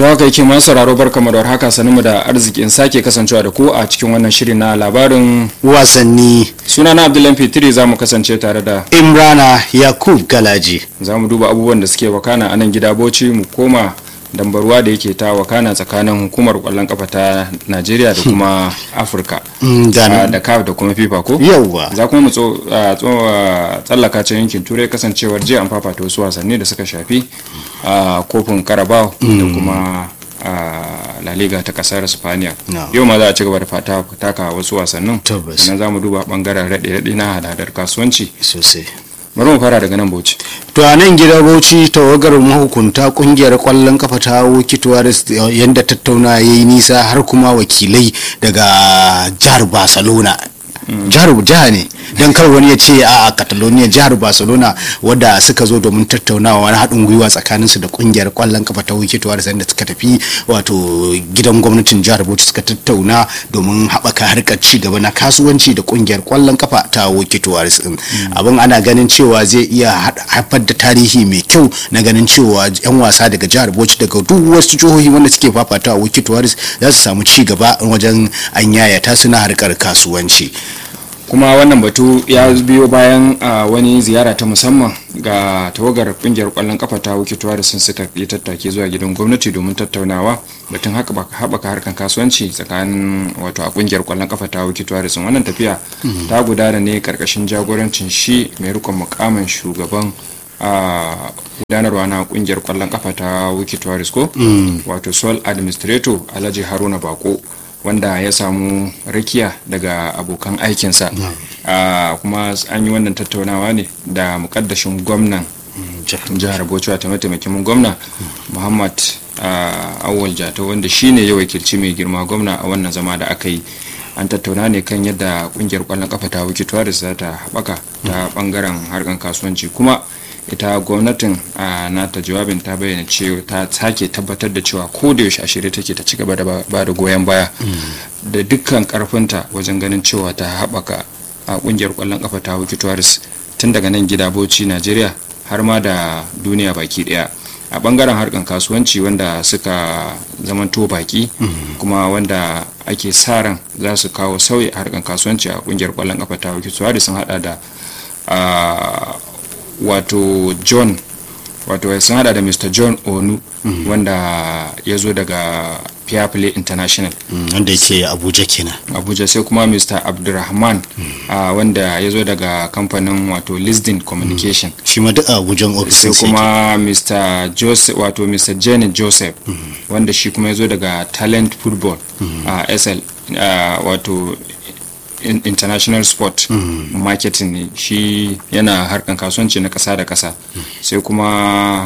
to haka yake masu sauraro barkamu da haka sanin mu da arzikin sake kasancewa da ku a cikin wannan shiri na labarin wasanni suna na abdullahi fitiri za mu kasance tare da imrana yakub galaji za mu duba abubuwan da suke wakana a nan gida bauchi mu koma dambarwa da yake ta wakana tsakanin hukumar kwallon kafa ta najeriya da kuma afirka da kaf da kuma fifa ko yauwa za kuma mu tsallaka can yankin turai kasancewar jiya an fafata wasu wasanni da suka shafi a kofin carabao da kuma la liga ta kasar spaniya yau ma za a ci gaba da taka wasu wasannin sannan za mu duba bangaren raɗe-raɗe na hadadar kasuwanci sosai bari mu fara daga nan bauchi to a nan gida bauchi tawagar mahukunta kungiyar kwallon kafa ta wuki tuwaris yadda tattauna ya yi nisa har kuma wakilai daga jihar barcelona jihar jiha ne don kar wani ya ce a catalonia jihar barcelona wadda suka zo domin tattaunawa na haɗin gwiwa tsakaninsu da kungiyar kwallon kafa ta wiki tuwaris da suka tafi wato gidan gwamnatin jihar bauchi suka tattauna domin haɓaka harkar ci gaba na kasuwanci da kungiyar kwallon kafa ta wiki tuwaris din abin ana ganin cewa zai iya haifar da tarihi mai kyau na ganin cewa yan wasa daga jihar bauchi daga duk wasu jihohi wanda suke fafata wiki tuwaris za su samu ci gaba wajen an yayata suna harkar kasuwanci kuma wannan batu ya biyo bayan wani ziyara ta musamman ga tawagar kungiyar kwallon kafa ta wukituwa da sun suka yi tattake zuwa gidan gwamnati domin tattaunawa batun haɓaka harkar kasuwanci tsakanin wato a kungiyar kwallon kafa ta wukituwa da sun wannan tafiya ta gudana ne karkashin jagorancin shi mai rikon mukamin shugaban gudanarwa na kungiyar kwallon kafa ta wukituwa ko wato sol administrator alhaji haruna bako wanda ya samu rakiya daga abokan aikinsa kuma an yi wannan tattaunawa ne da mukaddashin gwamnan jihar bauchi ta mataimakin gwamna muhammad awal jata wanda shine ya wakilci mai girma gwamna a wannan zama da aka yi an tattauna ne kan yadda kungiyar kwallon kafa ta wuki tuwaris za ta haɓaka ta bangaren harkar kasuwanci kuma ita gwamnatin a nata jawabin ta bayyana cewa ta sake tabbatar da cewa ko da yaushe a shirye take ta ci gaba da ba da goyon baya da dukkan karfinta wajen ganin cewa ta haɓaka a kungiyar kwallon kafa ta wuki tuwaris tun daga nan gida bauchi najeriya har ma da duniya baki daya a bangaren harkan kasuwanci wanda suka zamanto baki kuma wanda ake sa ran za su kawo sauyi a harkan kasuwanci a kungiyar kwallon kafa ta wuki tuwaris sun hada da wato john wato sun hada da mr john onu mm -hmm. wanda ya zo daga fair play international wanda mm, yake abuja kenan abuja sai kuma mr abdulrahman mm. uh, wanda ya zo daga kamfanin wato lisdin communication shi ma duk abujan office sai kuma mr joseph wato mr janet joseph wanda shi kuma ya zo daga talent football a uh, sl uh, wato international sport mm. marketing ne shi yana harkan kasuwanci na kasa da kasa mm. sai kuma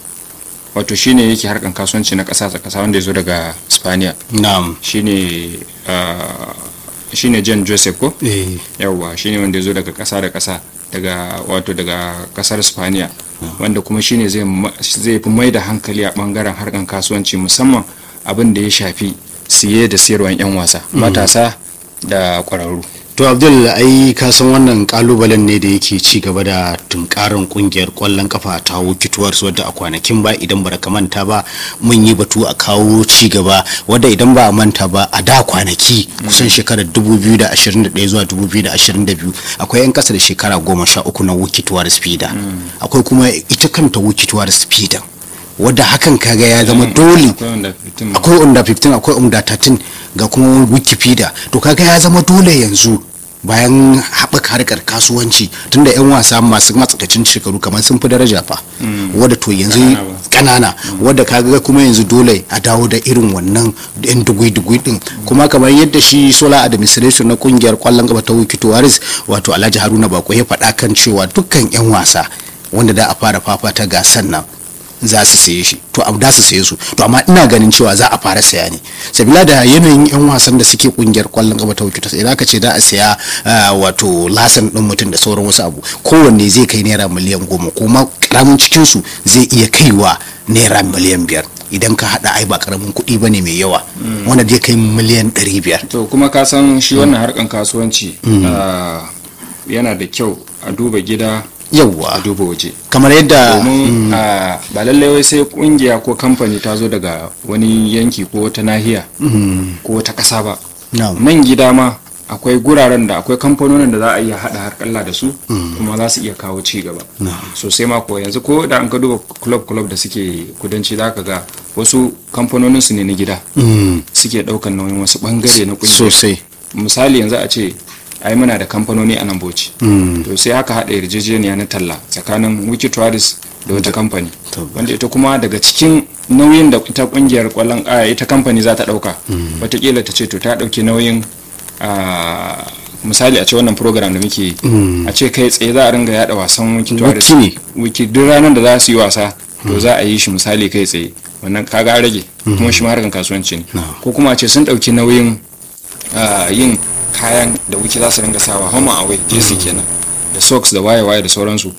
wato shine yake harkan kasuwanci na kasa da kasa wanda ya zo daga spaniya na'am shine uh, shine jan joseph ko eh. yawwa shine wanda ya zo daga kasa da kasa daga wato daga kasar spaniya mm. wanda kuma shine zai fi mai da hankali a bangaren harkan kasuwanci musamman abin da ya shafi siye da sayarwan 'yan wasa matasa da kwararru to abdul ai ka san wannan kalubalen ne da yake ci gaba da tunkarin kungiyar kwallon kafa ta wukituwar wadda a kwanakin ba idan ba ka manta ba mun yi batu a kawo ci gaba wadda idan ba a manta ba a da kwanaki kusan shekarar 2021 zuwa 2022 akwai yan kasa da shekara goma sha uku na wukituwar speeder akwai kuma ita kanta wukituwar speeder wadda hakan kaga ya zama dole akwai under 15 akwai under 13 ga kuma wikipedia to kaga ya zama dole yanzu bayan haɓaka harkar kasuwanci tunda 'yan wasa masu matsakaicin shekaru kamar sun fi daraja fa wadda to yanzu kanana wadda kaga kuma yanzu dole a dawo da irin wannan yan dugui-dugui din kuma kamar yadda shi sola administration na kungiyar kwallon gaba ta wiki tuwaris wato alhaji haruna bako ya faɗa kan cewa dukkan 'yan wasa wanda da a fara fafata gasan nan za su saye shi to da su saye su to amma ina ganin cewa za a fara saya ne sabila da yanayin yan wasan da suke kungiyar kwallon gaba ta wuce idan ka ce za a saya wato lasan din mutum da sauran wasu abu kowanne zai kai naira miliyan goma kuma karamin cikin su zai iya kaiwa naira miliyan biyar idan ka hada ai ba karamin kuɗi ba ne mai yawa wanda zai kai miliyan ɗari biyar to kuma ka san shi wannan harkan kasuwanci yana da kyau a duba gida yawwa a duba waje kamar yadda domin a, ba lallai wai sai kungiya ko kamfani ta zo daga wani yanki ko wata nahiya ko wata ƙasa ba na'am nan gida ma akwai guraren da akwai kamfanonin da za a iya haɗa harkalla da su kuma za su iya kawo ci gaba sosai ma ko yanzu ko da an ka duba club club da suke kudanci za ka ga wasu kamfanonin su ne na gida Mm, suke ɗaukan nauyin wasu ɓangare na ƙungiyar sosai misali yanzu a ce ai muna da kamfanoni a nan bauchi Mm, to sai aka haɗa yarjejeniya na talla tsakanin wiki tourist da wata kamfani Tabbas. wanda ita kuma daga cikin nauyin da ita kungiyar kwallon a ita kamfani za ta ɗauka watakila ta ce to ta ɗauki nauyin a misali a ce wannan program da muke yi a ce kai tsaye za a ringa yada wasan wiki tourist Wiki ne. wiki duk ranar da za su yi wasa to za a yi shi misali kai tsaye wannan kaga an rage kuma shi ma harkan kasuwanci ne ko kuma a ce sun ɗauki nauyin ah, yin kayan da wiki za su ringa sawa home and away jesi kenan da socks da waye-waye da sauransu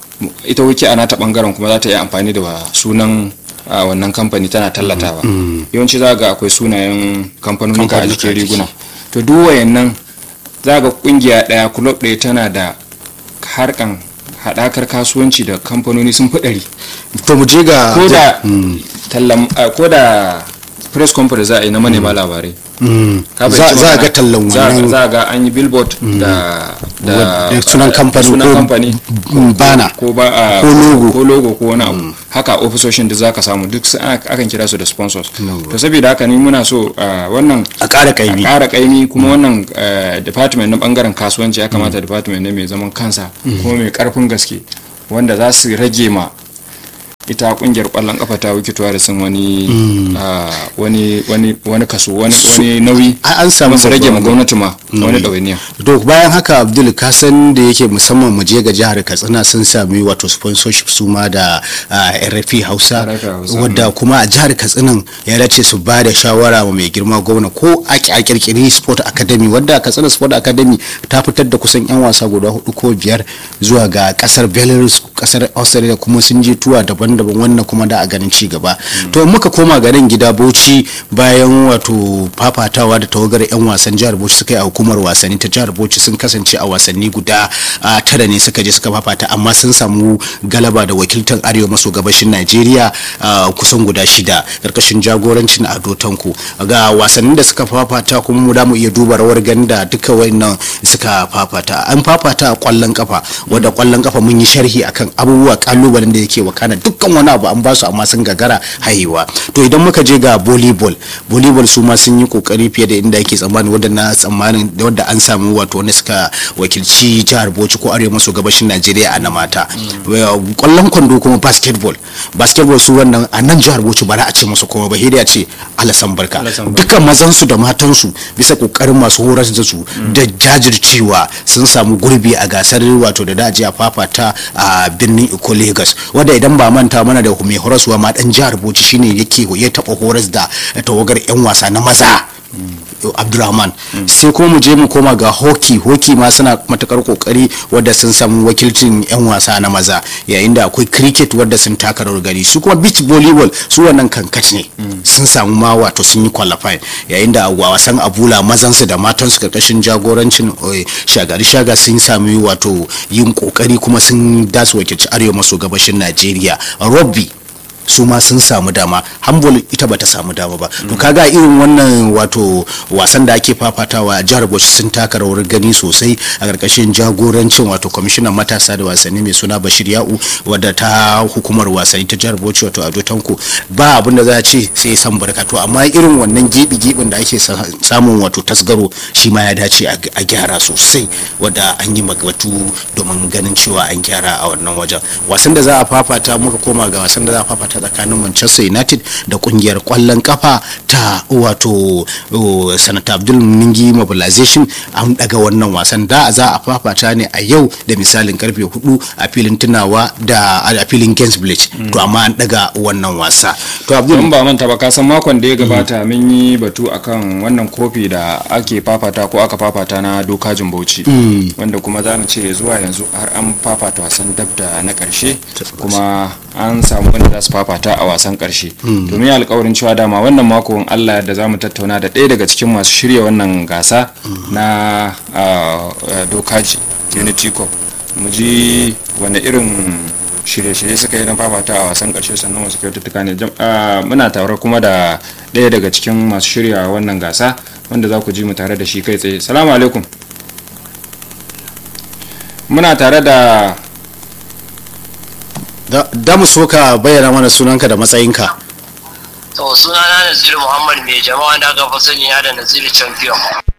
ita wiki a nata bangaren kuma za ta yi amfani da sunan a wannan kamfani tana tallatawa yawanci za ga akwai sunayen kamfanonika a jikin riguna to duk wayannan za ga kungiya daya kulob daya tana da harkan haɗakar kasuwanci da kamfanoni sun fi ɗari to mu je ga ko da tallan a, ko da press conference za a yi na manema labarai Mm, Ka za fahimci za a magana? ga tallan Za- wannan za a ga an yi billboard da da da sunan kamfani sunan ko kamfani mm, bana ko ba a- Ko logo. ko logo ko wani abu haka ofisoshin da zaka samu duk su- ana- akan kira su da sponsors to saboda haka ni muna so ah, wannan a ƙara a kaimi ƙara ƙaimi kuma wannan eh, department na bangaren kasuwanci ya kamata department ne mai zaman kansa kuma mai ƙarfin gaske wanda za su rage ma ita kungiyar kwallon kafa ta wikitowa da sun wani ah, wani wani wani kaso wani wani nauyi Ai, an samu kuma su rage ma babban- gwamnati ma wani ɗawainiya to bayan haka abdul ka san da yake musamman mu je ga jihar katsina sun sami wato sponsorship su ma da ah, rfi hausa RFI Hausa, wadda kuma a jihar katsinan ya dace su ba da shawara wa mai girma gwamna ko a ki- a kirkiri sport academy wadda katsina sport academy ta fitar da kusan yan wasa guda hudu ko biyar zuwa ga kasar belarus kasar australia kuma sun je tuwa daban-daban wannan kuma da a ganin ci gaba to in muka koma garin gida bauchi bayan wato fafatawa da tawagar yan wasan jihar bauchi suka yi a hukumar wasanni ta jihar bauchi sun kasance a wasanni guda ah, tara ne suka je suka fafata amma sun samu galaba da wakiltar arewa maso gabashin najeriya ah, kusan guda shida karkashin jagorancin ado tanko ga wasannin da suka fafata kuma mu da mu iya duba rawar ganda duka wayannan suka fafata an fafata a kwallon kafa wadda kwallon kafa mun yi sharhi akan abubuwa kalubalen da yake wakana dukkan wani abu an ba su amma sun gagara haihuwa to idan muka je ga volleyball volleyball su ma sun yi kokari fiye da inda yake tsammani wadda na tsammanin da wadda an samu wato wanda suka wakilci jihar Bauchi ko arewa maso gabashin Najeriya a na mata kwallon kwando kuma basketball basketball su wannan a nan jihar Bauchi ba za a ce musu kuma ba hidi a ce alasan barka Alasan barka. dukkan mazan su da matan su bisa kokarin masu horar da su da jajircewa sun samu gurbi a gasar wato da daji a fafata a birnin Iko Lagos wanda idan ba manta mana da mai horaswa ma dan jihar Bauchi shine yake ya taba horas da tawagar yan wasa na maza abdurrahman sai kuma mu je mu koma ga hockey hockey ma suna matakar kokari wadda sun samu wakilcin yan wasa na maza yayin da akwai cricket wadda sun taka rawar gari su kuma beach volleyball su wannan kankat ne sun samu ma wato sun yi qualify yayin da a wasan abula mazansu da matansu karkashin jagorancin eh, shagari shaga sun sami wato yin kokari kuma sun dasu wakilci arewa maso gabashin najeriya rugby su ma sun samu dama hambol ita bata samu dama ba to kaga irin wannan wato wasan da ake fafatawa a jihar bauchi sun taka rawar gani sosai a karkashin jagorancin wato kwamishinan matasa da wasanni mai suna bashir ya'u wadda ta hukumar wasanni ta jihar bauchi wato ado tanko ba abin da za a ce sai san barka to amma irin wannan gibi gibin da ake sa- samun wato tasgaro shi ma ya dace a a gyara sosai wadda an yi magabatu domin ganin cewa an gyara a wannan wajen wasan da za a fafata muka koma ga wasan da za a fafata tsakanin manchester united da kungiyar kwallon kafa ta wato oh, sanata abdul mingi mobilization an daga wannan wasan da za a fafata ne a yau da misalin karfe hudu a filin tunawa da a filin gainsbridge to amma an daga wannan wasa to abdul don ba manta ba kasan makon da ya gabata mun yi batu akan wannan kofi da ake fafata ko aka fafata na dokajin bauchi wanda kuma za mu ce zuwa yanzu har an fafata wasan dab da na karshe kuma an samu wanda za su fafata a wasan karshe domin ya alkawarin cewa dama wannan makon allah da za mu tattauna da ɗaya daga cikin masu shirya wannan gasa na ah, ah, dokaji unity cup mu ji wanda irin shirye-shirye suka yi na fafata a wasan karshe sannan wasu kyaututtuka ne muna tare kuma da ɗaya daga cikin masu shirya wannan gasa wanda za ku ji mu tare da shi kai tsaye salamu alaikum muna tare da da mu so ka bayyana mana sunanka da matsayinka to sunana naziru muhammad mai jama'a da aka fi sani da naziru champion